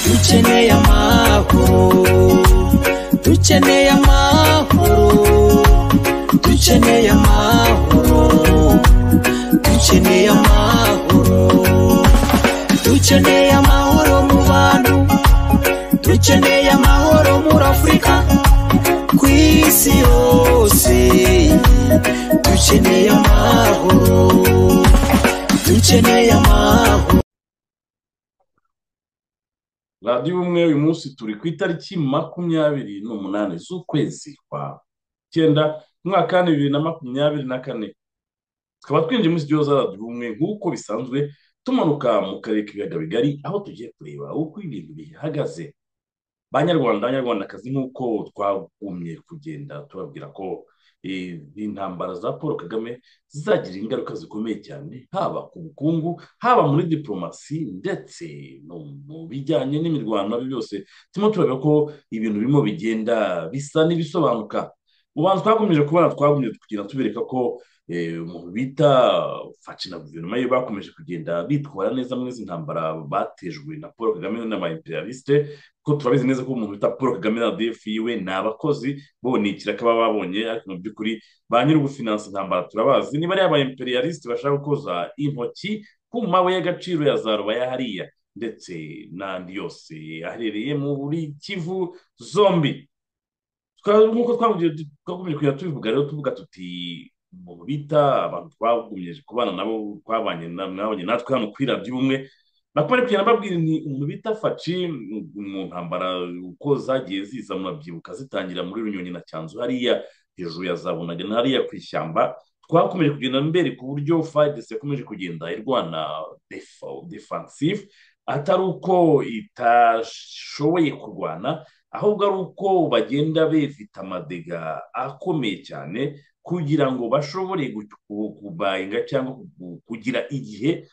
dukeneye amahoro dukeneye amahoro dukeneye amahoro dukeneye amahoro dukeneye amahoro mu bantu dukeneye amahoro muri afurika ku isi yose dukeneye amahoro dukeneye amahoro radiyo ubumwe uyu munsi turi ku itariki makumyabiri n'umunani z'ukwezi kwa cyenda umwaka wa bibiri na makumyabiri na kane tukaba twinjiye muri studio za radiyo ubumwe nk'uko bisanzwe tumanuka mu karere k'ibiyaga bigari aho tugiye kureba uko ibintu bihagaze banyarwanda banyarwandakazi nk'uko twagumye kugenda tubabwira ko eh, intambara za paul kagame zagira ingaruka zikomeye cyane haba ku bukungu haba muri diporomasi ndetse no mu bijyanye n'imirwano ibyo byose turimo turabona ko ibintu birimo bigenda bisa n'ibisobanuka ubanza twakomeje kubona twagumye kugenda tubereka ko eh, umuntu bita faci na guverinoma ye bakomeje kugenda bitwara neza muri izi ntambara batejwe na paul kagame n'abayimperiyalisite kuko turabizi neza ko umuntu bita paul kagame na rdf yiwe ni abakozi bo ni ikiraka baba babonye ariko mu by'ukuri ba nyiri ubufinansi ntambara turabazi niba ari abayimperiyalisite bashaka gukoza intoki ku mabuye y'agaciro ya za rubaya hariya ndetse n'andi yose aherereye muri kivu zombi Tukaba- nk'uko twakomeje twakomeje kujya tubivuga rero tuvuga tuti umuntu bita abantu twagumye kubana nabo twabanye na- mwabanye natwe hano kuri radiyo ubumwe nakumari kugenda mbabwira ni umuntu bita faci mu ntambara uko zagiye ziza murabyibuka zitangira muri runyonyi na cyanzu hariya hejuru ya za bunaga na hariya ku ishyamba twakomeje kugenda mbere ku buryo fadesi yakomeje kugenda irwana defa- defensive atari uko itashoboye kurwana ahubwo ari uko bagenda bifite amadega akomeye cyane kugira ngo bashobore gu- ku- kubayinga cyangwa ku- kugira igihe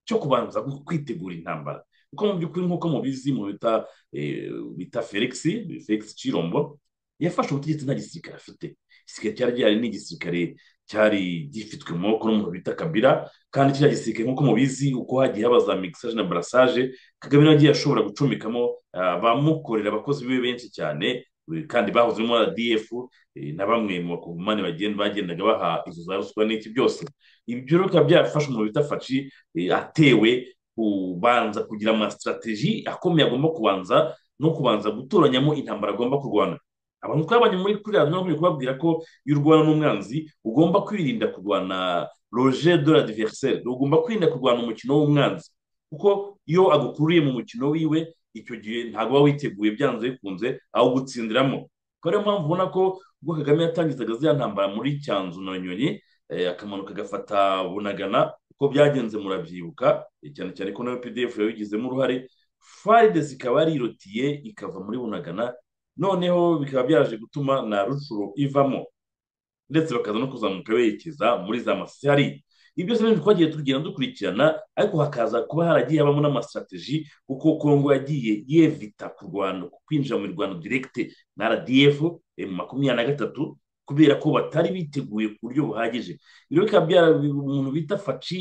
cyo kubanza gu- kwitegura intambara kuko mu by'ukuri nk'uko mubizi mu bita eh, bita felix felix cirombo yafashe ubutegetsi nta gisirikare afite igisirikare cyari gihari ni igisirikare cyari gifitwe mu maboko n'umuntu bita kabira kandi kiriya gisirikare nk'uko mubizi uko hagiye haba za mixage na barasage kagame nawe agiye ashobora gucomekamo abamukorera abakozi be benshi cyane eh, kandi bahoze muri rdf eh, na bamwe mu bakongomani bagenda bagendaga baha izo za ruswa n'iki byose ibyo rero bikaba byarafashe umuntu bita faci eh, atewe kubanza kugira amasitrategi akomeye agomba kubanza no kubanza gutoranyamo intambara agomba kurwana abantu twabanye muri kuri radiyo nakomeje kubabwira ko iyo urwana n'umwanzi ugomba kwirinda kurwana roje de la diversaire ugomba kwirinda kurwana umukino w'umwanzi kuko iyo agukuriye mu mukino wiwe icyo gihe ntabwo uba witeguye byanze bikunze awugutsindiramo kuko ariyo mpamvu ubona ko ubwo kagame yatangizaga ziriya ntambara muri cyanzu na nyonyi eh, akamanuka agafata bunagana uko byagenze murabyibuka eh, cyane cyane ko nawe pdf yabigizemo uruhare faride ikaba yarirotiye ikava muri bunagana noneho bikaba byaje gutuma na rucuro ivamo ndetse bakaza no kuzamuka berekeza muri za masari ibyo byose ni ibintu twagiye tugenda dukurikirana ariko hakaza kuba haragiye habamo n'amasitrategi kuko kongo yagiye yevita ku rwanda ku kwinjira mu mirwano direkite na rdf eh, mu makumyabiri na gatatu kubera ko batari biteguye ku buryo buhagije rero bikaba byara umuntu bita faci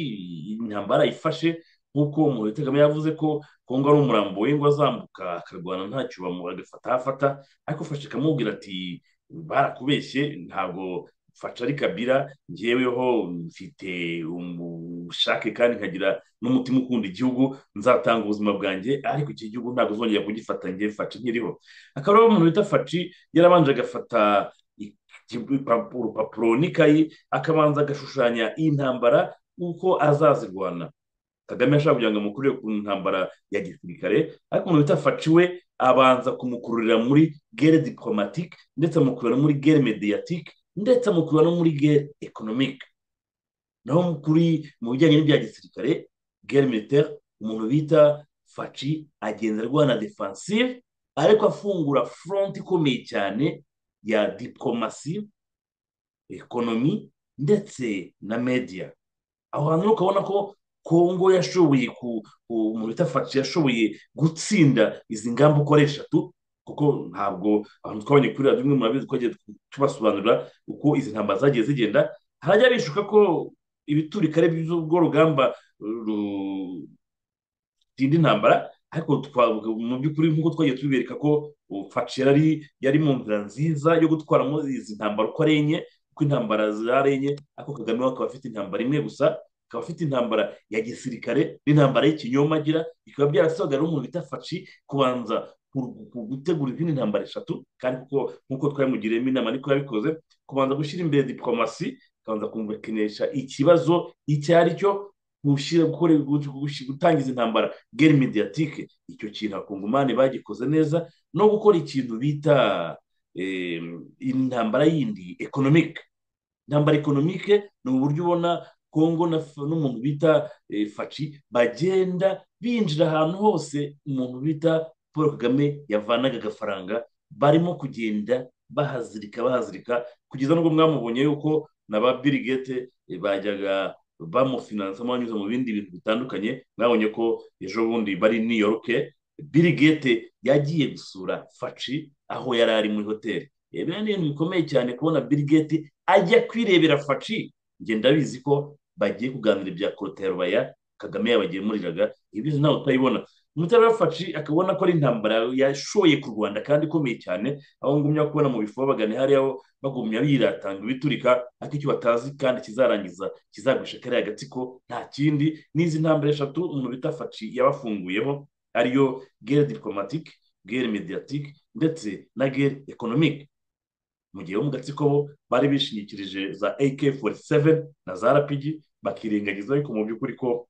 intambara ifashe nk'uko umuntu Kagame yavuze ko kongo ari umurambo we ngo azambuka akarwana ntacyo bamu- agafata aho afata ariko fashe ikamubwira ati barakubeshye ntabwo mfasha ari kabira njyeweho mfite ubushake kandi nkagira n'umutima ukunda igihugu nzatanga ubuzima bwanjye ariko iki gihugu ntabwo uzongera kugifata njye faci nkiriho akaba ariho umuntu bita faci yarabanje agafata iki- ipapu- urupapuro n'ikayi akabanza agashushanya intambara uko azazirwana kagame yashaka kugira ngo amukurire ku ntambara ya gisirikare ariko umuntu bita faci we abanza kumukururira muri gere diporomatike ndetse amukurura no muri gere mediyatike ndetse amukurura no muri gere ekonomike naho kuri mu bijyanye n'ibya gisirikare gere militaire umuntu bita faci agenda arwana defensive ariko afungura front ikomeye cyane ya diporomasi ekonomi ndetse na media aho hantu rero ukabona ko kongo yashoboye ku ku- umuntu bita faci yashoboye gutsinda izi ngamba uko ari eshatu kuko ntabwo abantu twabonye kuri radiyo imwe murabizi twagiye tubasobanurira uko izi ntambara zagiye zigenda harajya bishuka ko ibiturika ari by'urwo rugamba rutinda intambara ariko mu by'ukuri nk'uko twagiye tubereka ko facera yari mu nzira nziza yo gutwaramo izi ntambara uko ari enye uko intambara zarenye ariko kagame we akaba afite intambara imwe gusa akaba afite intambara ya gisirikare n'intambara y'ikinyoma agira bikaba byarasabaga rero umuntu bita faci kubanza gutegura izindi ntambara eshatu kandi kuko nk'uko twabimugiriyemo inama niko yabikoze kubanza gushyira imbere diplomasi akabanza kumvikanisha ikibazo icyo ari cyo gutangiza intambara geri mediyatike icyo kintu abakungumani bagikoze neza no gukora ikintu bita intambara yindi ekonomike intambara ekonomike ni uburyo ubona kongo n'umuntu bita faci bagenda binjira ahantu hose umuntu bita paul kagame yavanaga agafaranga barimo kugenda bahazirika bahazirika kugeza n'ubwo mwamubonye yuko na ba birigete bajyaga bamufinansa banyuze mu bindi bintu bitandukanye mwabonye ko ejo bundi bari New York birigete yagiye gusura faci aho yari ari muri hoteli rero ni ibintu bikomeye cyane kubona birigete ajya kwirebera faci ngenda bizi ko bagiye kuganira ibya korotayarubaya kagame yabagemuriraga ibyo ntawe utayibona umutarara faci akabona ko ari intambara yashoye ku rwanda kandi ikomeye cyane aho ngumya kubona mu bifo bagana hariya bagumya biratanga ibiturika ariko icyo batazi kandi kizarangiza kizagurisha kariya agatsiko nta kindi n'izi ntambara eshatu umuntu bita faci yabafunguyeho ariyo gere diplomatike gere mediyatike ndetse na gere ekonomike mu gihe bo mu gatsiko bo bari bishingikirije za ak 47 na za rpg bakirengagiza ariko mu by'ukuri ko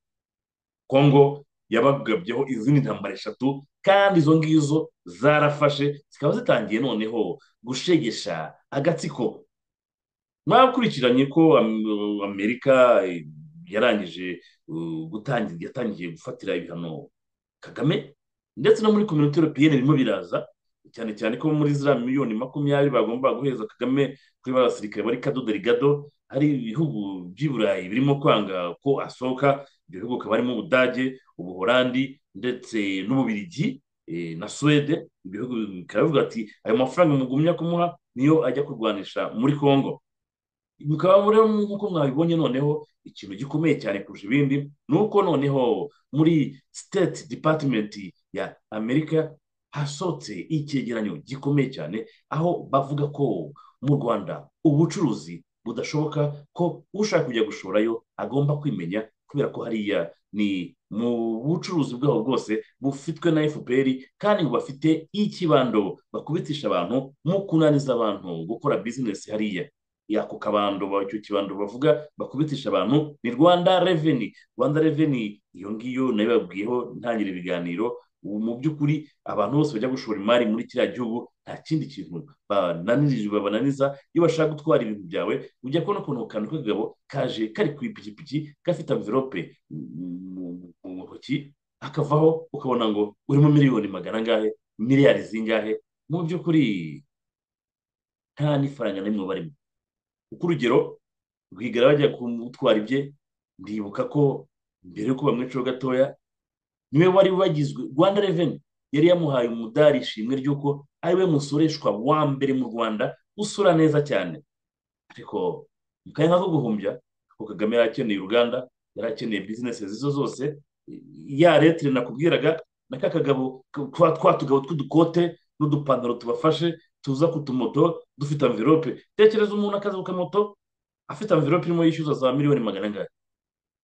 kongo yabagabyeho izindi ntambara eshatu kandi izo ngizo zarafashe zikaba zitangiye noneho gushegesha agatsiko mwakurikiranye ko amerika yarangije gutangira yatangiye gufatira ibihano kagame ndetse no muri kominote europeyeni birimo biraza cyane cyane ko muri ziriya miliyoni makumyabiri bagomba guheza kagame kuri ba basirikare bari kadodo rigado hari ibihugu by'i burayi birimo kwanga ko asohoka ibyo bihugu hakaba harimo ubudage ubuhorandi ndetse n'ububirigi na suwede ibyo bihugu bikaba bivuga ati ayo mafaranga mugumya kumuha niyo ajya kurwanisha muri kongo bikaba rero nk'uko mwabibonye noneho ikintu gikomeye cyane kurusha ibindi ni uko noneho muri state department ya amerika hasohotse icyegeranyo gikomeye cyane aho bavuga ko mu rwanda ubucuruzi budashoboka ko ushaka kujya gushorayo agomba kwimenya kubera ko hariya ni mu bucuruzi bwabo bwose bufitwe na fpr kandi ngo bafite ikibando bakubitisha abantu mu kunaniza abantu gukora bizinesi hariya ako kabando icyo kibando bavuga bakubitisha abantu ni rwanda reveni rwanda reveni iyo ngiyo nayo babwiyeho ntangira ibiganiro ubu mu by'ukuri abantu bose bajya gushora imari muri kiriya gihugu nta kindi kintu babananiza iyo bashaka gutwara ibintu byawe ujya kubona ukuntu kantu k'akagabo kaje kari ku ipikipiki gafite amverope mu ntoki akavaho ukabona ngo urimo miliyoni magana angahe miliyari zingahe mu by'ukuri nta n'ifaranga n'imwe barimo kuko urugero rwigara bajya kumutwara ibye ndibuka ko mbere y'uko bamwicaho gatoya niwe wari wagizwe rwanda reveni yari yamuhaye umudari ishimwe ry'uko ari we musoreshwa wa mbere mu rwanda usura neza cyane ariko mu kanya nk'ako guhumbya kuko kagame yari akeneye uruganda yari akeneye bizinesi izo zose ya retire nakubwiraga na ka kagabo twa tugabo tw'udukote n'udupantaro tubafashe tuza ku tumoto dufite amvirope tekereza umuntu akaza ku kamoto afite amvirope irimo yishyuza za miliyoni magana angahe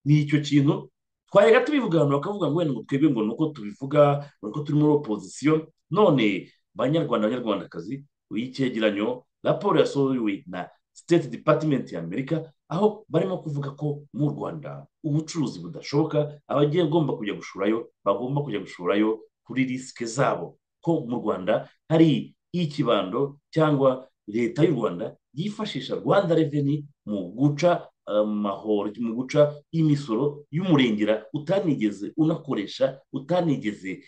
ni icyo kintu twajyaga tubivuga abantu bakavuga ngo wenda ngo twebwe ngo nuko tubivuga nuko turi muri opozisiyo none banyarwanda banyarwandakazi uyicyegeranyo raporo yasohowe na state department ya amerika aho barimo kuvuga ko mu rwanda ubucuruzi budashoboka abagiye bagomba kujya gushurayo bagomba kujya gushurayo kuri risike zabo ko mu rwanda hari ikibando cyangwa leta y'u rwanda yifashisha rwanda reveni mu guca amahoro mu guca imisoro y'umurengera utanigeze unakoresha utanigeze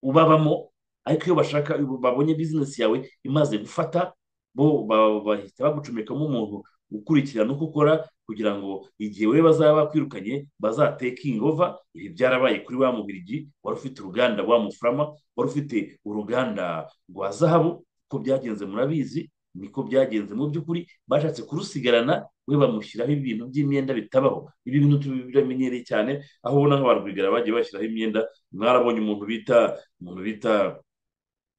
ubabamo ariko iyo bashaka babonye bizinesi yawe imaze gufata bo bahita bagucomekamo umuntu gukurikirana uko ukora kugira ngo igihe we bazaba bakwirukanye bazatekingi ova ibi byarabaye kuri wa mubirigi wari ufite uruganda rwa mufurama wari ufite uruganda rwa zahabu uko byagenze murabizi niko byagenze mu by'ukuri bashatse kurusigarana we bamushyiraho ibintu by'imyenda bitabaho ibi bintu tubiramenyereye cyane aho ubona nk'abarwigara bagiye bashyiraho imyenda mwarabonye umuntu bita umuntu bita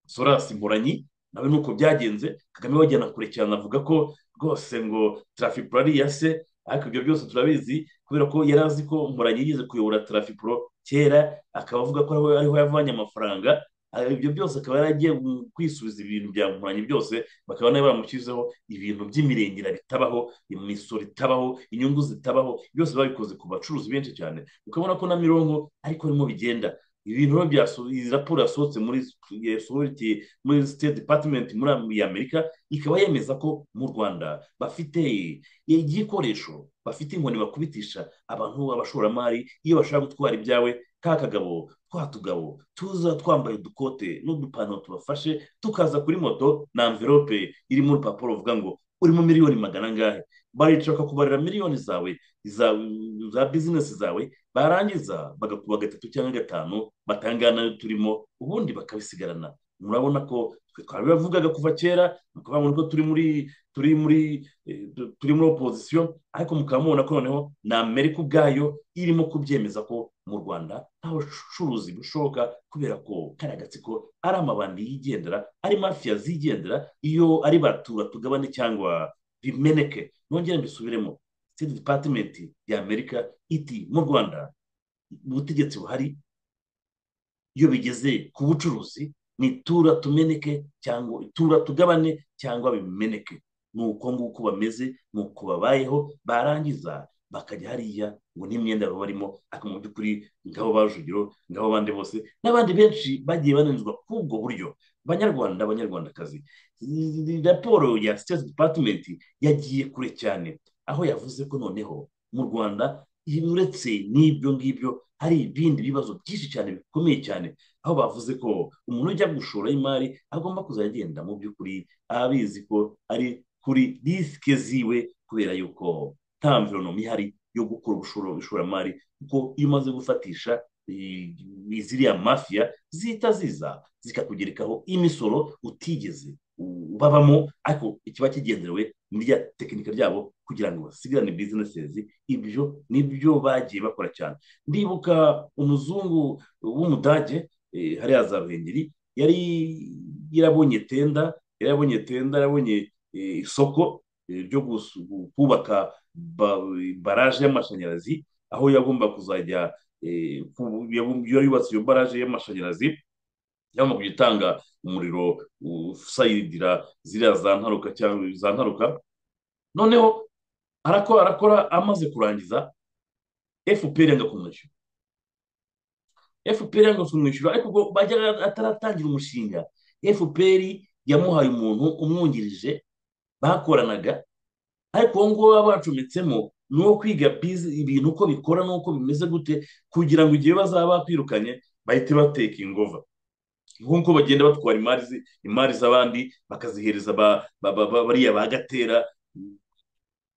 sorasi mporanyi nawe nuko byagenze kagame wajyana kure cyane avuga ko rwose ngo tarafipuro ari iya se ariko ibyo byose turabizi kubera ko yari azi ko mporanyi yigeze kuyobora tarafipuro kera akaba avuga ko ariho yavanye amafaranga ibyo byose akaba yaragiye kwisubiza ibintu bya nkoranye byose bakaba nawe bamushyizeho ibintu by'imirengera bitabaho imisoro itabaho inyungu zitabaho byose babikoze ku bacuruzi benshi cyane ukabona ko na mironko ariko arimo bigenda ibintu iyi raporo yasohotse muri muri state department muri amerika ikaba yemeza ko mu rwanda bafite igikoresho bafite inkoni bakubitisha abantu abashoramari iyo bashaka gutwara ibyawe ka kagabo twa tugabo tuza twambaye udukote n'udupantaro tubafashe tukaza kuri moto na amverope irimo urupapuro ruvuga ngo urimo miliyoni magana angahe barica bakakubarira miliyoni zawe za bizinesi zawe barangiza bagakuba gatatu cyangwa gatanu batangana nayo turimo ubundi bakabisigarana murabona ko twe twabibavugaga kuva kera ni ukuvuga ngo turi muri turi muri turi muri opozisiyo ariko mukaba mubona ko noneho ni amerika ubwayo irimo kubyemeza ko mu rwanda nta bucuruzi bushoboka kubera ko kariya gatsiko ari amabandi yigendera ari mafiya zigendera iyo ari batura tugabane cyangwa bimeneke nongere mbisubiremo state department ya amerika iti mu rwanda ubutegetsi buhari iyo bigeze ku bucuruzi ni tura tumeneke cyangwa tura tugabane cyangwa bimeneke ni uko nguko bameze ni uko babayeho barangiza bakajya hariya ngo n'imyenda baba barimo ariko mu by'ukuri ngabo bajugiro ngabo abandi bose n'abandi benshi bagiye bananizwa k'ubwo buryo banyarwanda abanyarwandakazi raporo ya state department yagiye kure cyane aho yavuze ko noneho mu rwanda uretse n'ibyo ngibyo hari ibindi bibazo byinshi cyane bikomeye cyane aho bavuze ko umuntu ujya gushora imari agomba kuzajya agenda mu by'ukuri abizi ko ari kuri risike ziwe kubera yuko nta mvironomi ihari yo gukora ubushoramari kuko iyo umaze gufatisha ziriya mafiya zihita ziza zikakugerekaho imisoro utigeze babamo ariko ikiba kigenderewe muri rya tekinika ryabo kugira ngo basigarane bizinesezi ibyo ni byo bagiye bakora cyane ndibuka umuzungu w'umudage hariya za ruhengeri yari yarabonye tenda yari yarabonye tenda yarabonye isoko ryo kubaka baraje y'amashanyarazi aho yagomba kuzajya yubatse iyo baraje y'amashanyarazi yagomba kujya itanga umuriro usayidira ziriya za ntaruka cyangwa za ntaruka noneho arakora arakora amaze kurangiza fpr yanga kumwishyura fpr yanga kumwishyura ariko ubwo bajyaga ataratangira umushinga fpr yamuhaye umuntu umwungirije bakoranaga ariko uwo nguwo baba bacometsemo ni uwo kwiga ibintu uko bikora n'uko bimeze gute kugira ngo igihe bazaba bakwirukanye bahite bateka ingova nk'uko bagenda batwara imari z'abandi bakazihereza bariya ba gatera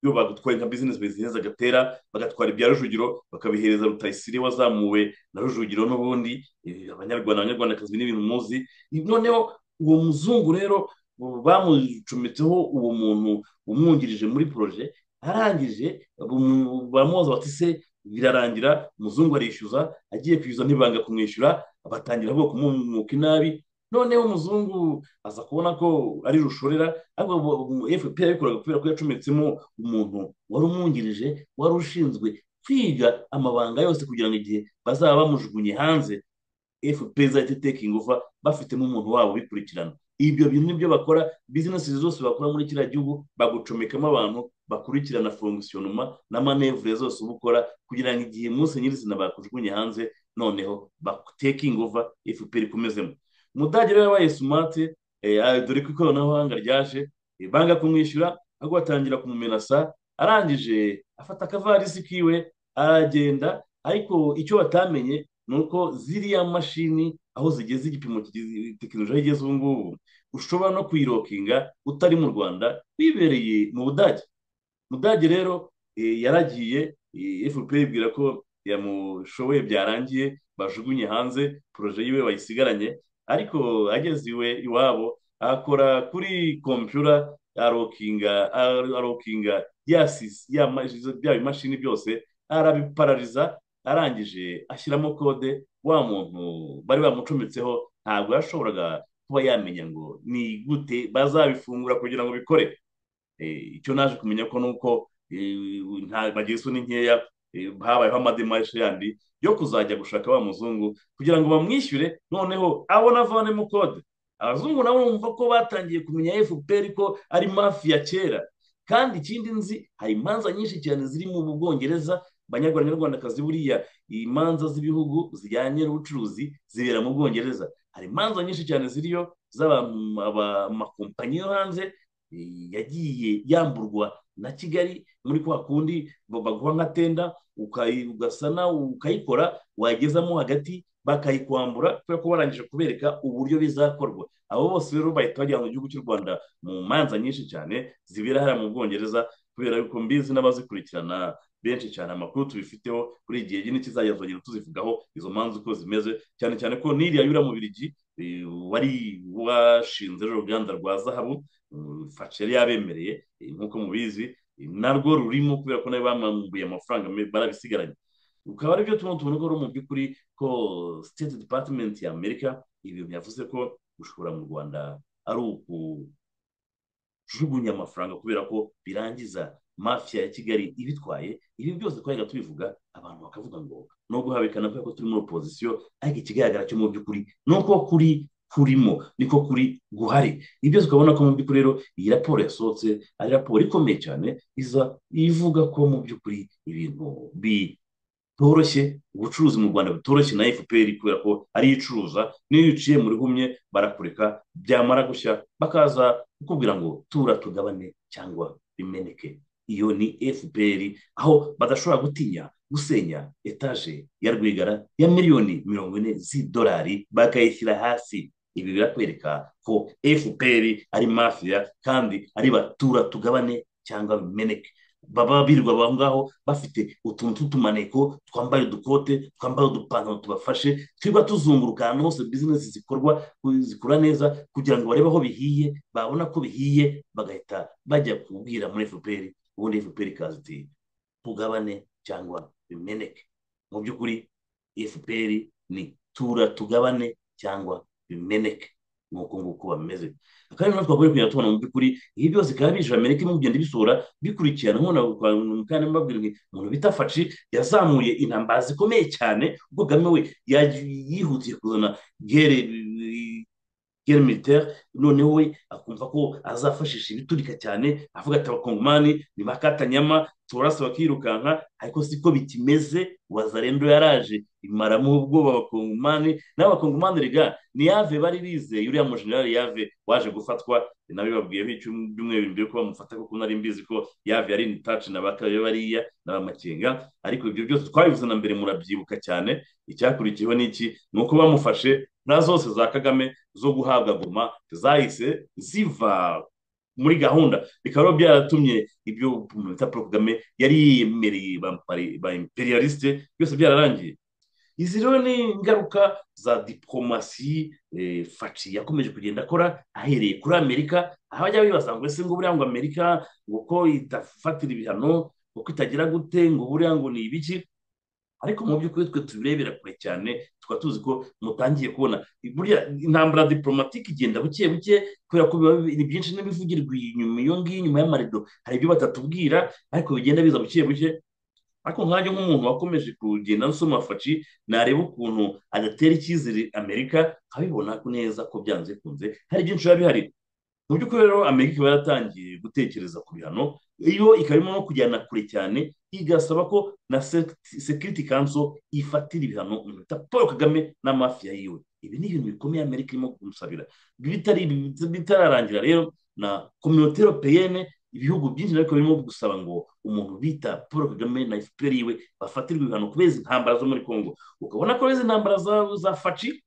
iyo bagutwaye nka bizinesi bizinesi gatera bagatwara ibya rujugiro bakabihereza rutayisire wazamuwe na rujugiro n'ubundi abanyarwanda abanyarwandakazi n'ibintu muzi noneho uwo muzungu rero bamucometseho uwo muntu umwungirije muri poroje arangije bamubaza bati se birarangira umuzungu arishyuza agiye kwishyuza ntibanga kumwishyura batangira bwo kumumuka inabi noneho umuzungu aza kubona ko ari rushorera ariko fpr yabikoraga kubera ko yacometsemo umuntu wari umwungirije wari ushinzwe kwiga amabanga yose kugira ngo igihe bazaba bamujugunye hanze fpr izahita itekingi uva bafitemo umuntu wabo bikurikirana ibyo bintu nibyo bakora bizinesi zose bakora muri kiriya gihugu bagucomekamo abantu bakurikirana fongisiyonoma na manevure zose uba ukora kugira ngo igihe munsi nyirizina bakujugunye hanze noneho batekingi uva fpr ikomezemo umudage rero yabaye sumate dore ko ikoranabuhanga ryaje banga kumwishyura ahubwo batangira kumumenasa arangije afata akavarisi kiwe aragenda ariko icyo batamenye ni uko ziriya mashini aho zigeze igipimo tekinoloji igeze ubu ngubu ushobora no kuyirokinga utari mu rwanda wibereye mu budage mudage rero eh, yaragiye eh, fpr ibwira ko yamushoboye byarangiye bajugunye hanze poroje yiwe bayisigaranye ariko ageze iwe iwabo akora kuri kompiyura arokinga arokinga yasize bya bimashini byose arabiparariza arangije ashyiramo kode wa muntu bari bamucometseho ntabwo yashoboraga kuba yamenya ngo ni gute bazabifungura kugira ngo bikore icyo naje kumenya ko nuko bagira isoni nkeya habayeho amademaje yandi yo kuzajya gushaka wa muzungu kugira ngo bamwishyure noneho abona avanemo kode abazungu nabo bumva ko batangiye kumenya fpr ko ari mafi ya kera kandi ikindi nzi hari imanza nyinshi cyane ziri mu bwongereza banyarwandakazi buriya imanza z'ibihugu zijyanye n'ubucuruzi zibera mu bwongereza hari imanza nyinshi cyane ziriyo z'amakompanyi yo hanze yagiye yamburwa na kigali muri kwa kundi baguha nka tenda ugasana ukayikora wagezamo hagati bakayikwambura kubera ko barangije kubereka uburyo bizakorwa abo bose rero bahita bajyana mu gihugu cy'u rwanda mu manza nyinshi cyane zibera hariya mu bwongereza kubera ko mbizi n'abazikurikirana benshi cyane amakuru tubifiteho kuri igihe gihe n'ikizajya tuzagenda tuzivugaho izo manza uko zimeze cyane cyane ko n'iriya yura mu birigi wari washinze uruganda rwa zahabu fashe yari yabemereye nk'uko mubizi narwo rurimo kubera ko nawe bamambuye amafaranga barabisigaranye ukaba aribyo tuno tubona ko ari mu by'ukuri ko state department ya amerika ibi byavuze ko gushora mu rwanda ari ukujugunya amafaranga kubera ko birangiza mafiya ya kigali ibitwaye ibi byose twajyaga tubivuga abantu bakavuga ngo no guhabikana kubera ko turi muri opozisiyo ariko ikigaragara cyo mu by'ukuri ni uko kuri kurimo niko kuri guhari ibyo tukabona ko mu by'ukuri rero iyi raporo yasohotse ari raporo ikomeye cyane iza ivuga ko mu by'ukuri ibintu bi bitoroshye ubucuruzi mu rwanda bitoroshye na fpr kubera ko ariyo icuruza n'iyo uciye muri humye barakureka byamara gushya bakaza kukubwira ngo tura tugabane cyangwa bimeneke iyo ni fpr aho badashobora gutinya gusenya etaje ya rwigara ya miliyoni mirongo ine z'idolari bakayishyira hasi ibi birakwereka ko fpr ari mafiya kandi ari batura tugabane cyangwa bimeneke baba birirwa aho ngaho bafite utuntu tw'utumaneko twambaye udukote twambaye udupantaro tubafashe twiba tuzunguruka ahantu hose bizinesi zikorwa zikora neza kugira ngo barebe aho bihiye babona ko bihiye bagahita bajya kubwira muri fpr ubundi fpr ikaza iti tugabane cyangwa bimeneke mu by'ukuri fpr ni tura tugabane cyangwa bimeneke nk'uko nguko bameze kandi natwe twakwiye kugenda tubona mu by'ukuri ibi byose bikaba bije amerika irimo kugenda ibisura bikurikirana nkubona kandi mbabwira ngo umuntu bita faci yazamuye intambara zikomeye cyane ubwo kagame we yihutiye kuzana gere gere militaire noneho we akumva ko azafashisha ibiturika cyane avuga ati abakongomani ni bakatanyama turasa bakirukanka ariko siko bikimeze wazarendo yaraje imaramo ubwoba abakongomani n'abakongomani rega ni yave bari bizeye uriya mujenerali yave waje gufatwa nawe babwiyeho ibyumweru mbere ko bamufata kuko nari mbizi ko yave yari intacci na bakabe bariya na bamakenga ariko ibyo byose twabivuze na mbere murabyibuka cyane icyakurikiyeho n'iki ni uko bamufashe na zose za kagame zo guhabwa goma zahise ziva muri gahunda bikaba byaratumye ibyo bita paul kagame yari yiyemereye ba imperialiste byose byararangiye izi rero ni ingaruka za diporomasi faci yakomeje kugenda akora ahereye kuri amerika aho bajya bibaza ngo ese ngo buriya ngo amerika ngo ko idafatira ibihano ngo ko itagira gute ngo buriya ngo ni ibiki ariko mu by'ukuri twe tubirebera kure cyane tukaba tuzi ko mutangiye kubona buriya intambara diporomatike igenda buke buke kubera ko ni byinshi n'ibivugirwa inyuma iyo ngiyo inyuma y'amarido hari ibyo batatubwira ariko bigenda biza buke buke ariko nkajya nk'umuntu wakomeje kugenda nsoma faci nareba ukuntu adatera icyizere amerika nkabibona neza ko byanze kunze hari byinshi biba bihari mu by'ukuri rero amerika iba yaratangiye gutekereza ku bihano iyo ikaba irimo no kujyana kure cyane igasaba ko na sekiriti kanso ifatira ibihano umuntu paul kagame n'amafiya yiwe ibi ni ibintu bikomeye amerika irimo kumusabira bitararangira rero na kominote europeyene ibihugu byinshi ariko birimo gusaba ngo umuntu bita paul kagame na fpr yiwe bafatirwe ibihano kubera izi ntambara zo muri congo ukabona ko izi ntambara za faci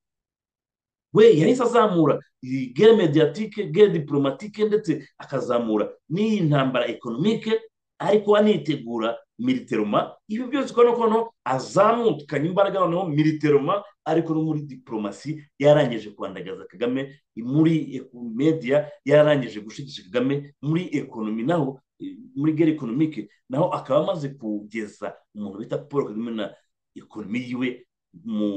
we yahise azamura iyi gere mediyatike gere diporomatike ndetse akazamura n'iyi ntambara ekonomike ari kuba anitegura militeroma ibi byose uko nuko no azamukanye imbaraga noneho militeroma ariko no muri diporomasi yarangije kwandagaza kagame muri mediya yarangije gushigisha kagame muri ekonomi naho muri gere ekonomike naho akaba amaze kugeza umuntu bita paul kagame na ekonomi yiwe mu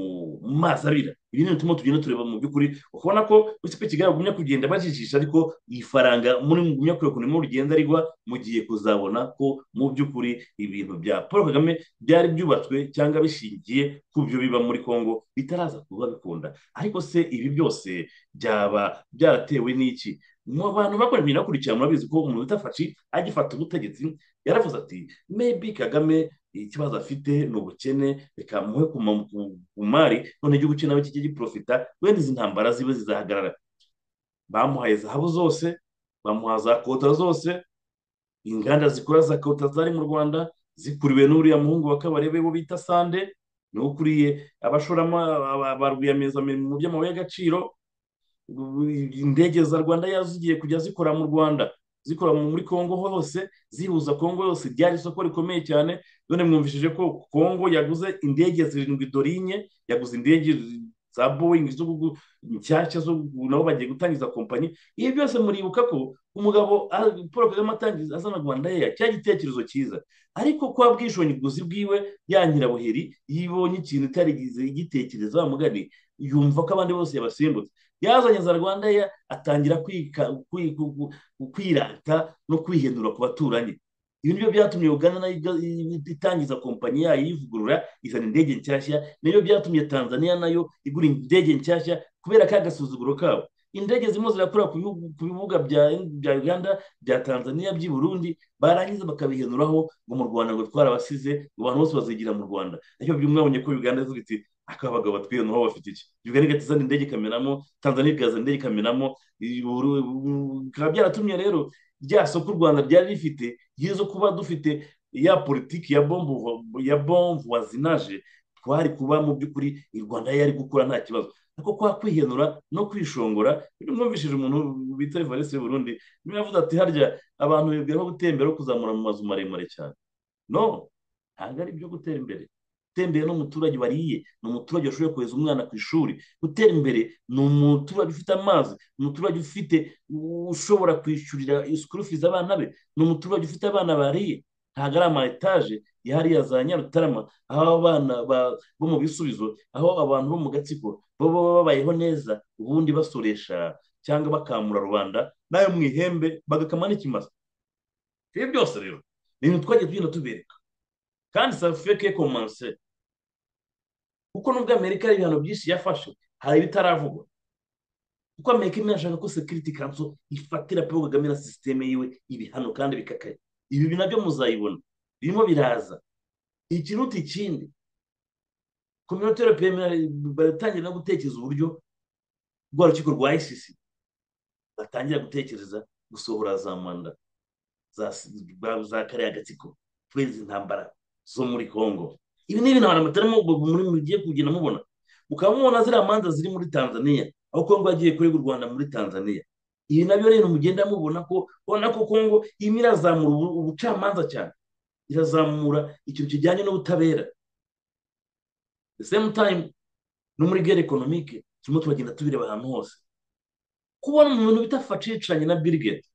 mazi abira ibi ni ibituma tugenda tureba mu by'ukuri ukabona ko uretse ko kigali bagumya kugenda bajijisha ariko iyi faranga muri mugumya kurekura mu rugenda rigwa mugiye kuzabona ko mu by'ukuri ibintu bya paul kagame byari byubatswe cyangwa bishingiye ku byo biba muri congo bitaraza kuba bikunda ariko se ibi byose byaba byaratewe n'iki mu bantu bakora ibintu bakurikirana murabizi ko umuntu utafashi agifata ubutegetsi yaravuze ati mebi kagame ikibazo afite ni ubukene reka muhe ku mari none igihugu cye nawe kijye giprofita wenda izi ntambara zibe zizahagarara bamuhaye zahabu zose bamuha za kota zose inganda zikora za kota zari mu rwanda zikuriwe n'uriya muhungu wa kabarebe bo bita sande ni ukuriye abashorama ba rwiyemezamirimo mu by'amabuye y'agaciro indege za rwanda yazigiye kujya zikora mu rwanda zikora muri congo hose zihuza congo yose ryari isoko rikomeye cyane none mwumvishije ko congo yaguze indege zirindwi dorinye yaguze indege za boyingi nshyashya nabo bagiye gutangiza kompanyi ibi byose muribuka ko umugabo paul kagame atangiza azana rwanda yeya cya gitekerezo cyiza ariko kwa bwishingizi bwiwe ya nyirabuheri yibonye ikintu itarigize igitekereza mugani yumva ko abandi bose yabasimbutse yazanye za rwanda ye atangira kwirata no kwihendura ku baturanyi ibi nibyo byatumye ugana nayo itangiza kompanyi yayo iyivugurura izana indege nshyashya nibyo byatumye tanzania nayo igura indege nshyashya kubera ka gasuzuguro kabo indege zirimo zirakura ku bibuga bya uganda bya tanzania by'i burundi barangiza bakabihenuraho ngo mu rwanda ngo twarabasize abantu bose bazigira mu rwanda ariko byo mwabonye ko uganda ivuga iti akaba abagabo batwihenaho bafite iki uganda igahita izana indege ikamenamo tanzania ikazana indege ikamenamo bikaba byaratumye rero rya soko u rwanda ryari rifite ryiza kuba dufite ya politiki ya bombu ya bombu wazinaje twari kuba mu by'ukuri i rwanda yari gukura nta kibazo ariko kwa kwihenura no kwishongora mwumvishije umuntu bita evariste y'uburundi niwe yavuze ati harya abantu bibwira ko gutembera no kuzamura mu mazu maremare cyane no ntabwo ari ibyo gutera imbere gutembera n'umuturage wariye ni umuturage washoboye kohereza umwana ku ishuri gutera imbere ni umuturage ufite amazi ni umuturage ufite ushobora kwishyurira isikurufizi abana be ni umuturage ufite abana bariye ntabwo ari ama etaje yahariye za nyarutarama aho abana bo mu bisubizo aho abantu bo mu gatsiko baba babayeho neza ubundi basoresha cyangwa bakamura rubanda nayo mu ihembe bagakama n'ikimasa ibi byose rero ni ibintu twagiye tugenda tubereka kandi safeke komanse kuko nubwo amerika hari ibihano byinshi yafashe hari ibitaravugwa kuko amerika imwe yashaka ko sekiriti kanso ifatira paul kagame na sisiteme yiwe ibihano kandi bikakaye ibi nabyo muzayibona birimo biraza ikiruta ikindi kominote europeyeni baratangira no gutekereza uburyo rwa rukiko rwa isisi batangira gutekereza gusohora za manda za kariya gatsiko kwezi intambara zo muri congo ibi ni ibintu abantu batarimo muri mugiye kugenda mubona mukaba mubona ziriya manza ziri muri tanzania aho congo yagiye kurega u rwanda muri tanzania ibi nabyo rero mugenda mubona ko ubona ko congo irimo irazamura ubucamanza cyane irazamura ikintu kijyanye n'ubutabera the same time no muri gere ekonomike turimo turagenda tubireba ahantu hose kubona umuntu bita faciceranye na birigeti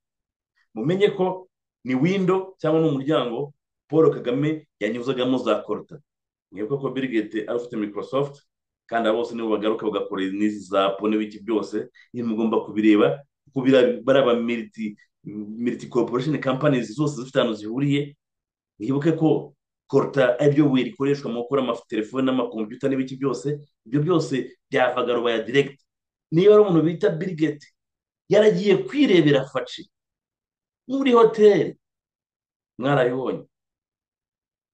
mumenye ko ni windo cyangwa ni umuryango paul kagame yanyuzagamo za koruta mwibuka ko birigeti ari ufite microsoft kandi aba bose nibo bagaruka bagakora n'izi za po n'ibiki byose iyo mugomba kubireba kuko baraba miriti miriti corporation companies zose zifite ahantu zihuriye mwibuke ko koruta aribyo buye rikoreshwa mu gukora amatelefone n'amakompiyuta n'ibiki byose ibyo byose byavaga rubaya direct niba ari umuntu bita birigeti yaragiye kwirebera faci muri hoteli mwarabibonye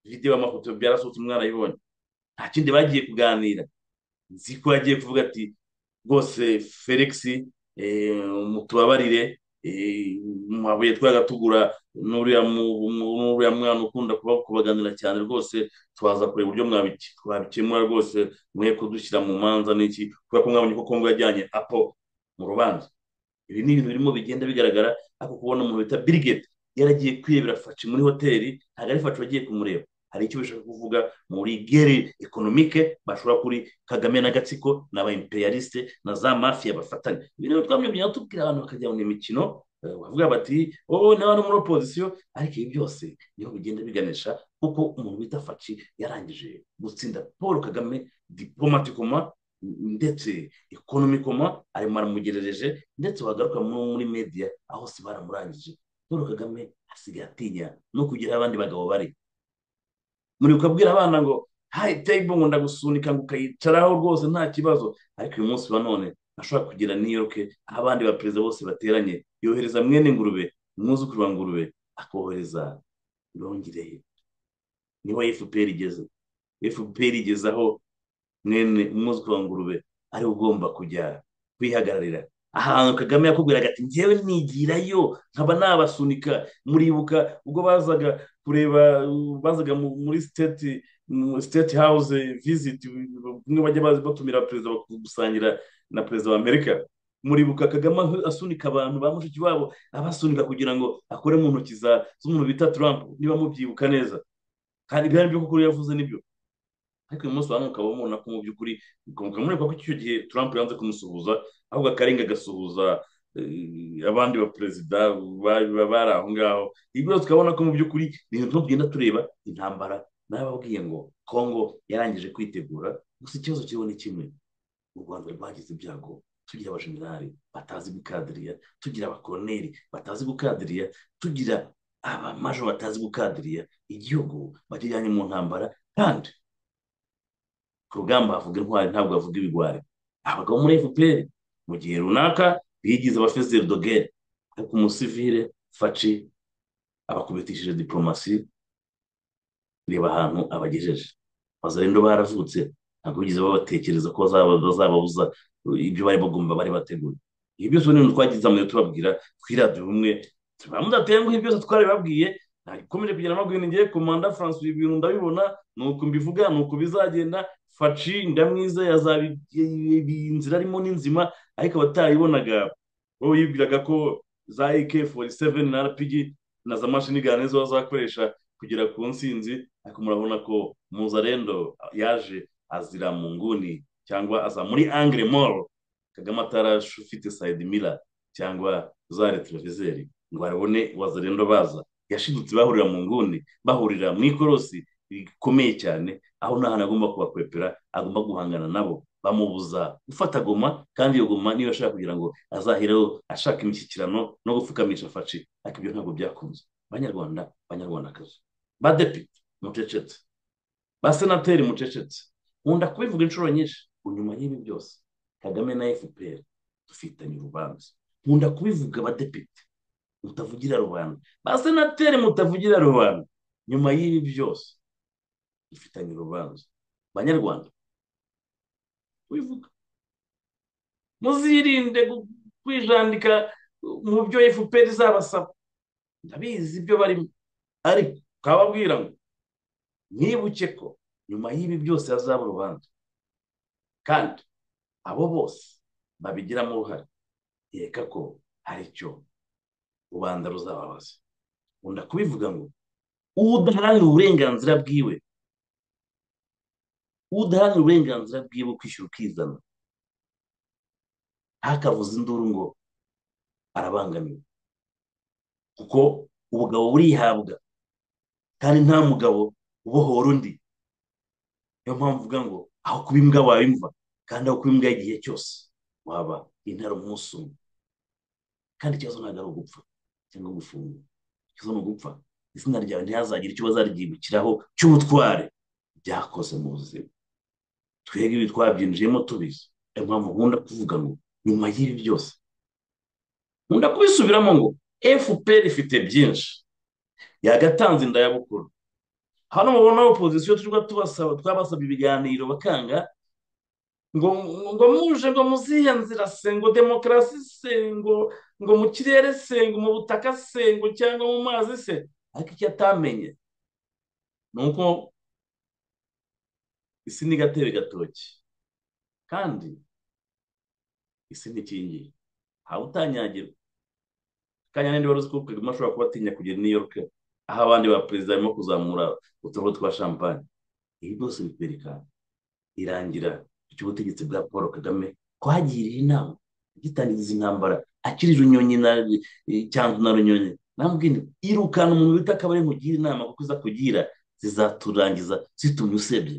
video amafoto byarasohotse mwarayibonye nta kindi bagiye kuganira nzi ko yagiye kuvuga ati rwose felix mutubabarire amabuye twagatugura n'uriya mwana ukunda kubaganira cyane rwose twaza kureba uburyo twabikemura rwose mwe kudushyira mu manza n'iki kubera ko mwabonye ko kongo yajyanye apo mu rubanza ibi ni ibintu birimo bigenda bigaragara ariko kubona umuntu bita birigeti yaragiye kwiyebera faci muri hoteli ntabwo ari faci bagiye kumureba hari icyo bashaka kuvuga muri gere ekonomike bashobora kuri kagame n'agatsiko ni aba imperialiste na za mafiya bafatanya ibintu twamye byaba tubwira abantu bakajya mu mikino eh, bavuga bati wowe nawe ni muri opozisiyo ariko ibi byose niho bigenda biganisha kuko umuntu wita faci yarangije gutsinda paul kagame diplomatikoma ndetse ekonomikoma arimo aramugerereje ndetse wagaruka mu- muri media aho se baramurangije paul kagame asigaye atinya no kugira abandi bagabo bari muri ukabwira abana ngo hayi teyibo ngo ndagusunika ngo ukayicaraho rwose nta kibazo ariko uyu munsi wa none ashobora kugira niyoke aho abandi baperezida bose bateranye yohereza mwene ngurube umwuzukuru wa ngurube akohereza irongireye niho fpr igeze fpr igeze aho mwene umwuzukuru wa ngurube ari we ugomba kujya kwihagararira ahantu kagame yakubwiraga ati ngewe nigirayo nkaba nabasunika muribuka ubwo bazaga kureba uh, bazaga mu- muri state mu state house visit bamwe bajya bazi batumira perezida bak- gusangira na perezida wa amerika muribuka kagame aho asunika abantu ba mushiki wabo abasunika kugira ngo akore mu ntoki za- z'umuntu bita trump niba mubyibuka neza kandi byari byo kuri yavuze nibyo ariko uyu munsi wa none ukaba umubona ko mu by'ukuri ukumva mureba ko icyo gihe Trump yanze kumusuhuza ahubwo akarenga agasuhuza eh, abandi baperezida bari ba- bari aho ngaho ibi byose tukabona ko mu by'ukuri ni ibintu tugenda tureba intambara n'ababwiye ngo Congo yarangije kwitegura gusa ikibazo kiriho ni kimwe u rwanda rwagize ibyago tugira abajenerali batazi gukadiriya tugira abakoloneli batazi gukadiriya tugira abamajo batazi gukadiriya igihugu bakijyanye mu ntambara kandi ku rugamba havuga intwari ntabwo havuga ibigwari abagabo muri fpr mu gihe runaka bigize abafezeri dogere ariko umusivire faci abakubitishije diporomasi reba ahantu abagejeje bazarendo baravutse ntabwo bigeze babatekereza ko bazaba- bazababuza ibyo bari bagomba bari bateguye ibi byose ni ibintu twagize amayo tubabwira kuri radiyo rumwe tuba mudatenguha ibyo byose twabibabwiye nakomeje kugira amabwira ngiye komanda francois ibintu ndabibona ni uku mbivuga ni uku bizagenda faci ndamwizeye azabi iyi inzira arimo ni nzima ariko abatayibonaga wowe yibwiraga ko za ak 47 na rpg na za mashini ganizo bazakoresha kugera ku nsinzi ariko murabona ko muzarendo yaje azira mu nguni cyangwa aza muri angre mall kagame atarafite sayidi mira cyangwa za retroviseri ngo arabone wazarendo baza yashidutse bahurira mu nguni bahurira mu ikorosi rikomeye cyane aho nta hantu agomba kubakwepera agomba guhangana nabo bamubuza gufata goma kandi iyo goma niyo ashaka kugira ngo azahireho ashaka imishyikirano no gupfukamisha faci ariko ibyo ntabwo byakunze banyarwanda banyarwandakazi badepite mucecetse basenateri mucecetse nkunda kubivuga inshuro nyinshi inyuma y'ibi byose kagame na fpr dufitanye urubanza nkunda kubivuga abadepite mutavugira rubanda basenateri mutavugira rubanda nyuma y'ibi byose dufitanye urubanza banyarwanda wivuga muzirinde gu- kwijandika mu byo fpr izabasaba ndabizi ibyo barimo ariko ukababwira ngo mwibuke ko nyuma y'ibi byose hazaba urubanza kandi abo bose babigiramo uruhare yereka ko hari icyo rubanda ruzababaza nkunda kubivuga ngo udaharanira uburenganzira bwiwe udaharanira uburenganzira bwiwe kwishyura ukizana ntakavuze induru ngo arabangamiwe kuko ubugabo burihabwa kandi nta mugabo ubohora undi niyo mpamvu uvuga ngo aho kuba imbwa waba imva kandi aho kuba imbwa igihe cyose waba intare umunsi umwe kandi ikibazo ntabwo ari ugupfa cyangwa gufungwa ikibazo ni ugupfa izina ryawe ntihazagire icyo bazaryibukiraho cy'ubutware byakoze mu buzima twebwe ibi twabyinjiyemo tubizi niyo mpamvu nkunda kuvuga ngo nyuma y'ibi byose nkunda kubisubiramo ngo fpr ifite byinshi yagatanze indayabukuru hano mubona opozisiyo tujya tubasaba twabasaba ibiganiro bakanga ngo ngo muje ngo muzihe nzira se ngo demokarasi se ngo ngo mu kirere se ngo mu butaka se ngo cyangwa mu mazi se ariko icyo atamenye ni uko isi ni gatebe gatoki kandi isi ni kingi ntawe utanyagirwa kanya n'indi wari uzi ko kagame ashobora kuba atinya kugera i new york aho abandi ba perezida barimo kuzamura uturabo twa champagne ibi byose bikwereka irangira ry'ubutegetsi bwa paul kagame ko hagiriye inama gitangiza intambara akiri runyonyi na cyangwa na runyonyi namubwira irukana umuntu bita akabari nkugira inama kuko iza kugira zizaturangiza zitumye usebye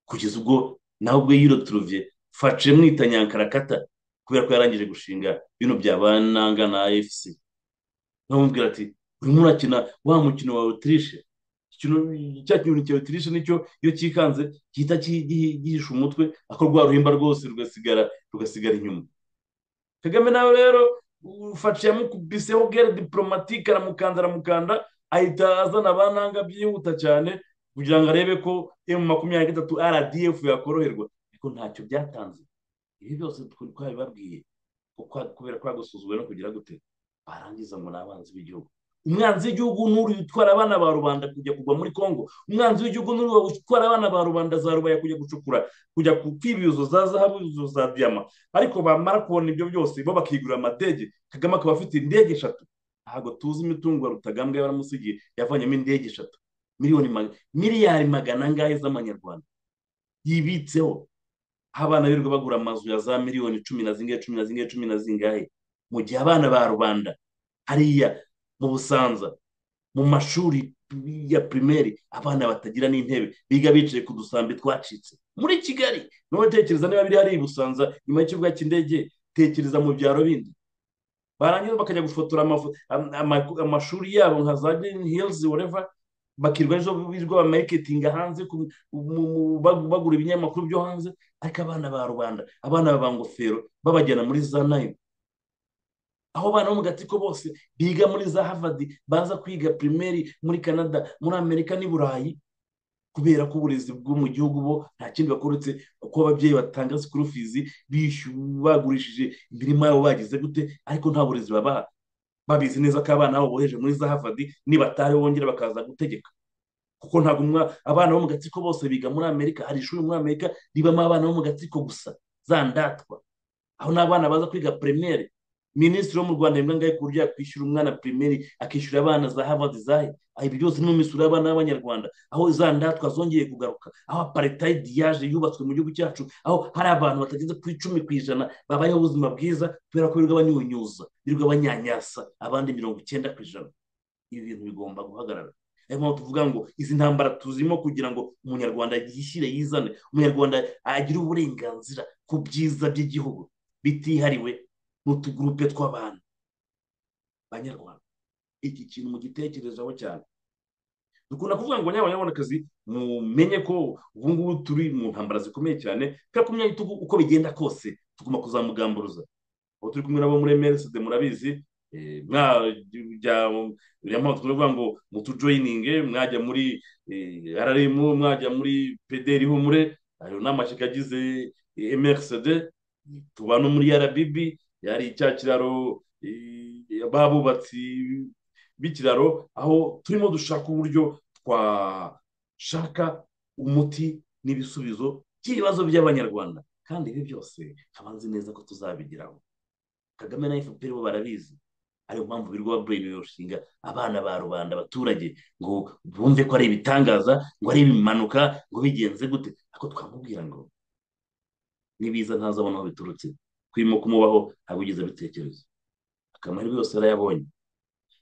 kugeza ubwo nawe ubwo yiroturuviye fashe mwitanyankarakata kubera ko yarangije gushinga bino byabananga na efuse nkamubwira ati urimo urakina wa mukino wa otirishe cya kintu cya otirishe nicyo iyo cyikanze gihita gihisha umutwe ako rwa ruhimba rwose rugasigara rugasigara inyuma kagame nawe rero ufashe yamukubiseho gere diporomatike aramukanda aramukanda ahita azana ba nanga byihuta cyane kugira ngo arebe ko emu makumyabiri na gatatu rdf yakoroherwa ariko ntacyo byatanze ibi byose twabibabwiye kubera ko yagusuzumwe no kugira gute barangiza ngo ni abanzi b'igihugu umwanzi w'igihugu n'uri utwara abana ba rubanda kujya kugwa muri congo umwanzi w'igihugu n'uri utwara abana ba rubanda za rubaya kujya gucukura kujya kwiba ibizo za zahabu ibizo za diyama ariko bamara kubona ibyo byose bo bakigura amadege kagame akaba afite indege eshatu ntabwo tuzi imitungo ya rutagambwa yaramusigiye yavanyemo indege eshatu miliyoni miliyari magana angahe z'amanyarwanda yibitseho aho abana birirwa bagura amazu ya za miliyoni cumi na zingahe cumi na zingahe cumi na zingahe mu gihe abana ba rubanda hariya mu busanza mu mashuri ya pirimeri abana batagira n'intebe biga bicaye ku dusambi twacitse muri kigali nawe tekereza niba biri hariya i busanza nyuma y'ikibuga cy'indege tekereza mu byaro bindi barangiza bakajya gufotora amashuri yabo nka za girini hilizi woreva bakirwa ejo bamaketinga hanze bagura ibinyamakuru byo hanze ariko abana ba rubanda abana ba ngofero babajyana muri za nayibu aho bana bo mu gatsiko bose biga muri za havadi baza kwiga pirimeri muri canada muri amerika n'i burayi kubera ko uburezi bwo mu gihugu bo nta kindi bakoretse ko ababyeyi batanga sikuru fizi bagurishije imirima yabo bagize gute ariko nta burezi babaha babizi neza ko abana babo boheje muri za havadi nibatahe bongera bakaza gutegeka kuko ntabwo abana bo mu gatsiko bose biga muri amerika hari ishuri muri amerika ribamo abana bo mu gatsiko gusa za ndatwa aho n'abana baza kwiga pirimeri minisitiri wo mu rwanda imbwa ngahe ku buryo yakwishyura umwana pirimeri akishyura abana za havadi zahe ibi byose ni mu misoro y'abana b'abanyarwanda aho za ndatwa zongeye kugaruka aho aparitayidi yaje yubatswe mu gihugu cyacu aho hari abantu batageze ku icumi ku ijana babayeho ubuzima bwiza kubera ko birirwa banyunyuza birirwa banyanyasa abandi mirongo icyenda ku ijana ibi bintu bigomba guhagarara niyo mpamvu tuvuga ngo izi ntambara tuzirimo kugira ngo umunyarwanda yishyire yizane umunyarwanda agire uburenganzira ku byiza by'igihugu bitihariwe n'utugurupe tw'abantu banyarwanda iki kintu mugitekerezaho cyane dukunda kuvuga ngo nyabanyarwandakazi mumenye ko ubu ngubu turi mu ntambara zikomeye cyane kubera ko imyanya uko bigenda kose tugomba kuzamugamburuza aho turi kumwe nabo muri emeriside murabizi buriya mpamvu tuvuga ngo mutujoyininge mwajya muri ararimu mwajya muri pederi humure ayo ni amashyaka agize emeriside tuba no muri rbb yari cya kiraro babubatsi b'ikiraro aho turimo dushaka uburyo twashaka umuti n'ibisubizo by'ibibazo by'abanyarwanda kandi ibi byose nkabanzi neza ko tuzabigeraho kagame na fpr bo barabizi ariyo mpamvu birirwa bureyini abana ba rubanda abaturage ngo bumve ko ari ibitangaza ngo ari ibimanuka ngo bigenze gute ariko twamubwira ngo nibiza ntazabona aho biturutse kwimo kumubaho ntabwo ugeze abitekerezo akamahirwe yose yarayabonye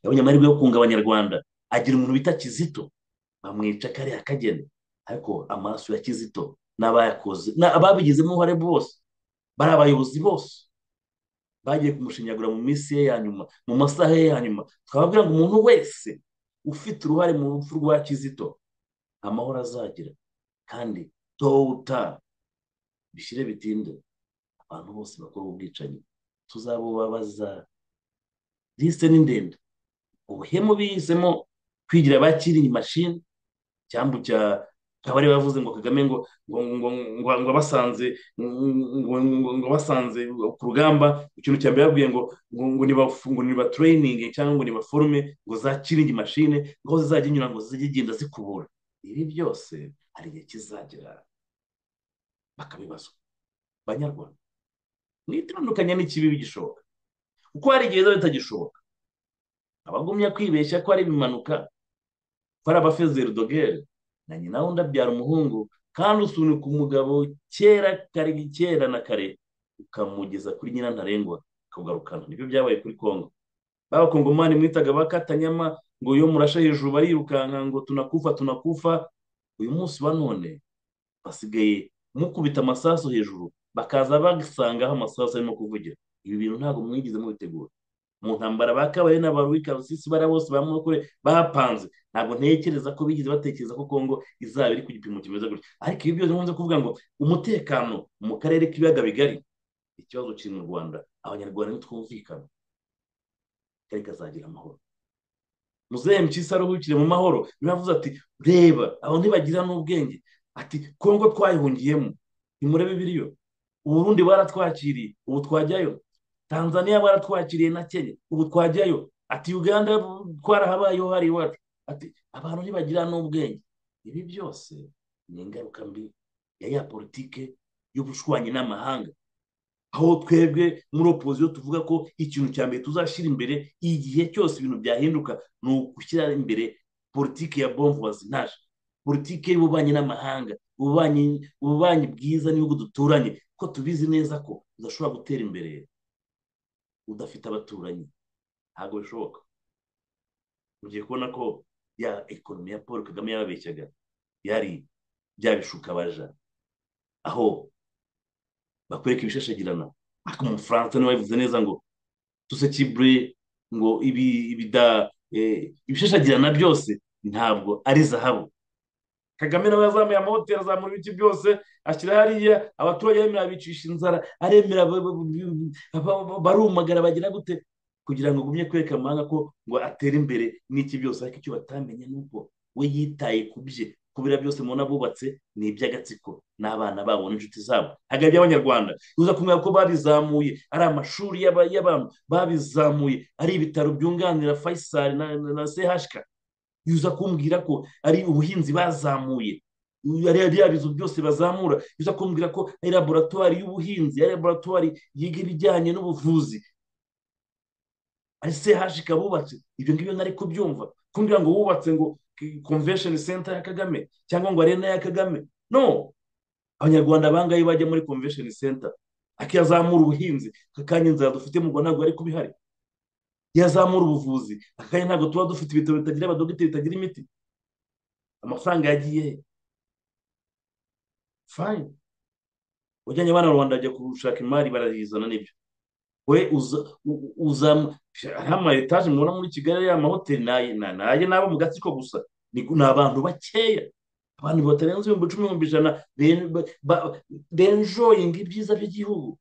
yabonye amahirwe yo kunga abanyarwanda agira umuntu bita kizito bamwica kariya kageni ariko amaraso ya kizito n'abayakoze ababigizemo uruhare bose bari abayobozi bose bagiye kumushinyagura mu minsi ye ya nyuma mu masaha ye ya nyuma twababwira ngo umuntu wese ufite uruhare mu rupfu rwa kizito amahoro azagira kandi towuta bishyire bitinde abantu bose bakora ubwicanyi tuzabubabaza lisite ni ndende ubuhemu bihisemo kwigira abakiri mashini cyangwa cya kabari bavuze ngo kagame ngo ngo basanze ngo basanze ku rugamba ikintu cya mbere babwiye ngo ngo ngo nibaturayininge cyangwa ngo nibaforume ngo zakiringi mashine ngo zizajya inyura ngo zijye igenda zikubura ibi byose hari igihe kizagera bakabibazwa banyarwanda mwitandukanya n'ikibi bigishoboka kuko hari igihe biba bitagishoboka abagumya kwibeshya ko ari ibimanuka ko ari abafezeri dogere na nyina wundi abyara umuhungu kandi usunika umugabo kera kare kera na kare ukamugeza kuri nyina ntarengwa akagarukana nibyo byabaye kuri kongo b'abakongomani mwitaga bakatanyama ngo iyo murasha hejuru barirukanka ngo tunakufa tunakufa uyu munsi wa none basigaye mukubita amasaso hejuru bakaza basangaho amasaso arimo kuvugira ibi bintu ntabwo mwigeze mubitegura mu ntambara ba kabaye n'abaruwi karusisi bariya bose ba murokore bahapanze ntabwo ntekereza ko bigeze batekereza ko kongo izaba iri ku gipimo kimeze gutya ariko ibi byose nkunze kuvuga ngo umutekano mu karere k'ibiyaga bigari ikibazo kiri mu rwanda abanyarwanda ntitwumvikana kari kazagira amahoro muzehe mpyisi aruhukire mu mahoro niba ati reba aho ntibagira n'ubwenge ati kongo twayihungiyemo ntimurebe biriyo uburundi baratwakiriye ubu twajyayo tanzania baratwakiriye na kenya ubu twajyayo ati uganda twarahabayeho hari iwacu ati abantu ntibagira n'ubwenge ibi byose ni ingaruka mbi ya ya politike y'ubushwanyi n'amahanga aho twebwe muri opoziyo tuvuga ko ikintu cya mbere tuzashyira imbere igihe cyose ibintu byahinduka ni ugushyira imbere politiki ya bomvu bazinaje politiki y'ububanyi n'amahanga ububanyi bwiza n'ibihugu duturanye ko tubizi neza ko udashobora gutera imbere udafite abaturanyi ntabwo bishoboka ugiye kubona ko ya ekonomi ya paul kagame yababeshyaga yari byabishuka baja aho bakwereka ibishashagirana ariko umufaransa niwe wabivuze neza ngo tusekibure ngo ibi ibida ibishashagirana byose ntabwo ari zahabu kagame nawe yazamuye amahoteli azamura ibiti byose ashyira hariya abaturage aremera abicisha inzara aremera barumagara bagira gute kugira ngo ugumye kwereka amahanga ko ngo atere imbere n'iki byose ariko icyo batamenye ni uko we yitaye ku bye kubera byose mubona bubatse ni iby'agatsiko n'abana babo n'inshuti zabo hagati y'abanyarwanda uza kumenya ko babizamuye ari amashuri y'abantu babizamuye ari ibitaro byunganira fayisari na sehashika yuza kumbwira ko ari ubuhinzi bazamuye biriya bizu byose bazamura yuza kumbwira ko ari laboratwari y'ubuhinzi ari laboratwari yiga ibijyanye n'ubuvuzi ari sehashika bubatse ibyo ngibyo nari kubyumva kumbwira ngo wubatse ngo convention center ya kagame cyangwa ngo arena ya kagame no abanyarwanda bangaye bajya muri convention center akazamura ubuhinzi akanya inzara dufite mu rwanda ntabwo ari kubihari yazamura ubuvuzi akanya ntabwo tuba dufite ibitaro bitagira abadogiteri bitagira imiti amafaranga yagiye he fine ujyanye abana rwanda bajya gushaka imari barayizana nibyo we uzamu hariya ama etaje mubona muri kigali ya mahoteli naye n'abo mu gatsiko gusa ni abantu bakeya abantu batarenze ibihumbi cumi n'ibihumbi ijana benjoyinga ibyiza by'igihugu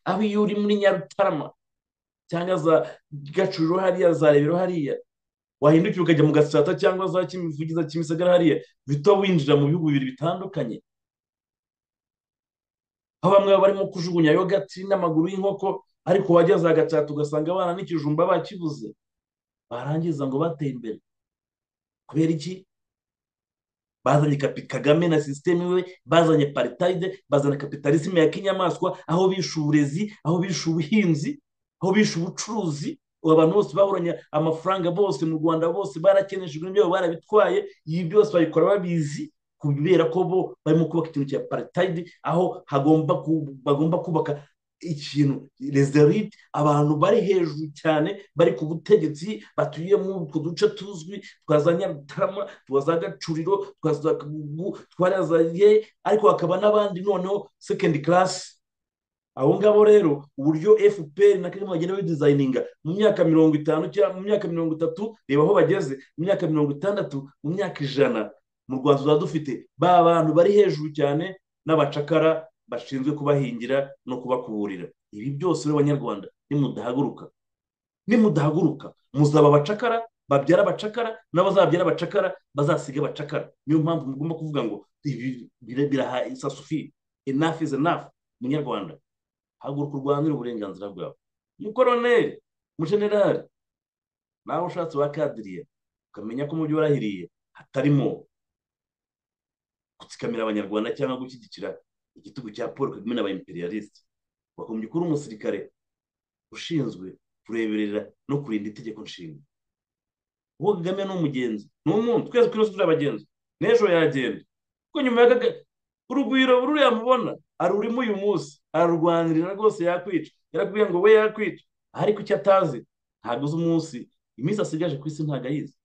aho iyo uri muri nyarutarama cyangwa za gacuriro hariya za rebero hariya wahindukira ukajya mu gasata cyangwa za kimivugiza kimisagara hariya bito winjira mu bihugu bibiri bitandukanye aho bamwe baba barimo kujugunya yogati n'amaguru y'inkoko ariko wageze agacata ugasanga abana n'ikijumba bakibuze barangiza ngo bateye imbere kubera iki bazanye kagame na sisiteme we bazanye paritayide bazana kapitalisme ya kinyamaswa aho bishe uburezi aho bishe ubuhinzi aho bishe ubucuruzi abantu bose bahoranye amafaranga bose mu rwanda bose barakeneshejwe ibyabo barabitwaye ibi byose babikora babizi kubera ko bo barimo kubaka ikintu cya paritayidi aho bagomba kubaka ikintu rezerite abantu bari hejuru cyane bari ku butegetsi batuye muri utwo duce tuzwi twa za nyarutarama twa za gacuriro twa za kagugu za ye ariko hakaba n'abandi noneho sekendi karasi abo ngabo rero uburyo fpr na kagame bagenda bidizayininga mu myaka mirongo itanu cyangwa mu myaka mirongo itatu reba aho bageze mu myaka mirongo itandatu mu myaka ijana mu rwanda tuba dufite ba bantu bari hejuru cyane n'abacakara bashinzwe kubahingira no kubakuburira ibi byose rero abanyarwanda nimudahaguruka nimudahaguruka muzaba abacakara babyara abacakara n'abazabyara abacakara bazasiga abacakara niyo mpamvu mugomba kuvuga ngo ibi biraha isasufi enough is enough munyarwanda haguruka urwanira uburenganzira bwawe umukoroneri umujenerali nawe ushatse wakadiriye ukamenya ko mu byo warahiriye hatarimo gutsikamira abanyarwanda cyangwa gushyigikira igitugu cya paul kagame n'aba imperialisite wagombye kuba umusirikare ushinzwe kureberera no kurinda itegeko nshinga uwo kagame ni umugenzi ni umuntu twese twese turi abagenzi n'ejo yagenda kuko nyuma ya kagame urugwiro ruriya mubona arurimo uyu munsi ararurwanirira rwose yakwica yarakubwiye ngo we yakwica ariko icyo atazi ntabwo uzi umunsi iminsi asigaje ku isi ntabwo ayizi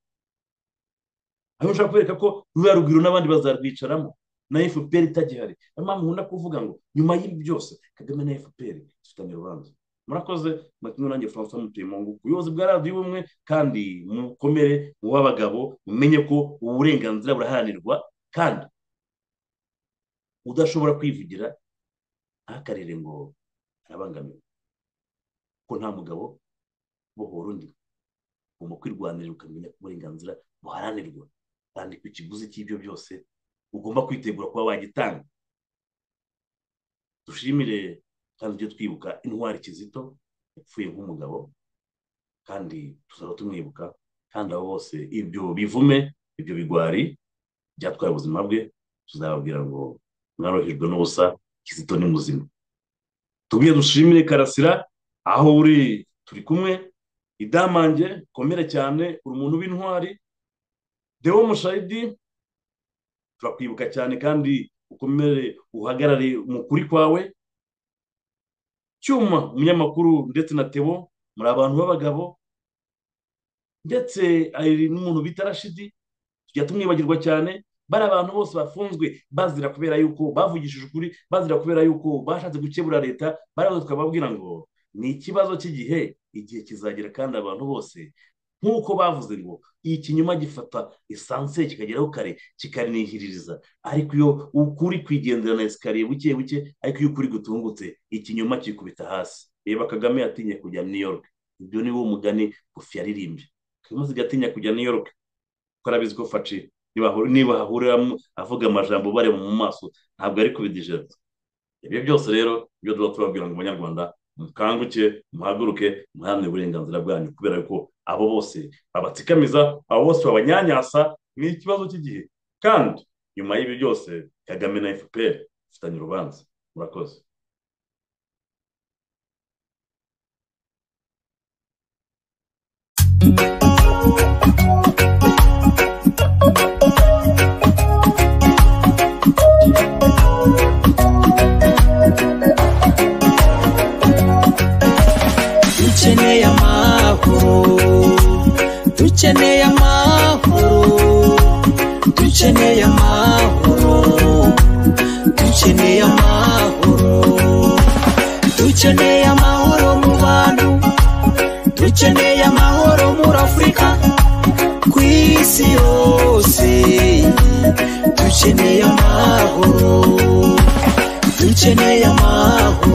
aho ushobora kwereka ko ruriya rugwiro n'abandi bazarwicaramo na fpr itagihari niyo mpamvu nkunda kuvuga ngo nyuma y'ibi byose kagame na fpr dufitanye urubanza murakoze mwatumwe nanjye francois mutuye mu ngufu ubuyobozi bwa radiyo ubumwe kandi mukomere mu b'abagabo mumenye ko uburenganzira buraharanirwa kandi udashobora kwivugira ntakarire ngo arabangamiwe ko nta mugabo bohora undi ugomba kwirwanirira ukamenya uburenganzira buharanirwa kandi ku kiguzi cy'ibyo byose ugomba kwitegura kuba wagitanga dushimire kandi tujye twibuka intwari kizito yapfuye nk'umugabo kandi tuzaba tumwibuka kandi abo bose ibyo bivume ibyo bigwari byatwaye ubuzima bwe tuzababwira ngo mwarohejwe n'ubusa kizito ni muzima tubwiye dushimire karasira aho uri turi kumwe idamange komere cyane uri umuntu w'intwari dewo mushayidi turakwibuka cyane kandi ukomere uhagarare mu kuri kwawe cyuma umunyamakuru ndetse na tebo muri abantu b'abagabo ndetse hari n'umuntu bita rashidi tujya tumwibagirwa cyane bari abantu bose bafunzwe bazira kubera yuko bavugishije ukuri bazira kubera yuko bashatse gukebura leta baraza tukababwira ngo ni ikibazo cy'igihe igihe kizagera kandi abantu bose nk'uko bavuze ngo ikinyoma gifata esanse kikageraho kare kikarinihiririza ariko iyo ukuri kwigendera na esikariye buke buke ariko iyo ukuri gutungutse ikinyoma kikubita hasi reba kagame yatinye kujya new york ibyo ni wo mugani gufi yaririmbye kagame gatinya kujya new york kuko arabizi ko faci niba hahuriramo avuga amajambo bareba mu maso ntabwo ari kubidijera ibyo byose rero ibyo tuba tubabwira ngo abanyarwanda mukanguke muhaguruke muharanire uburenganzira bwanyu kubera ko abo bose babatsikamiza abo bose babanyanyasa ni ikibazo cy'igihe kandi nyuma y'ibi byose kagame na fpr bafitanye urubanza murakoze dukeneye amahoro dukeneye amahoro dukeneye amahoro dukeneye amahoro dukeneye amahoro mu bantu dukeneye amahoro muri afurika ku isi yose dukeneye amahoro dukeneye amahoro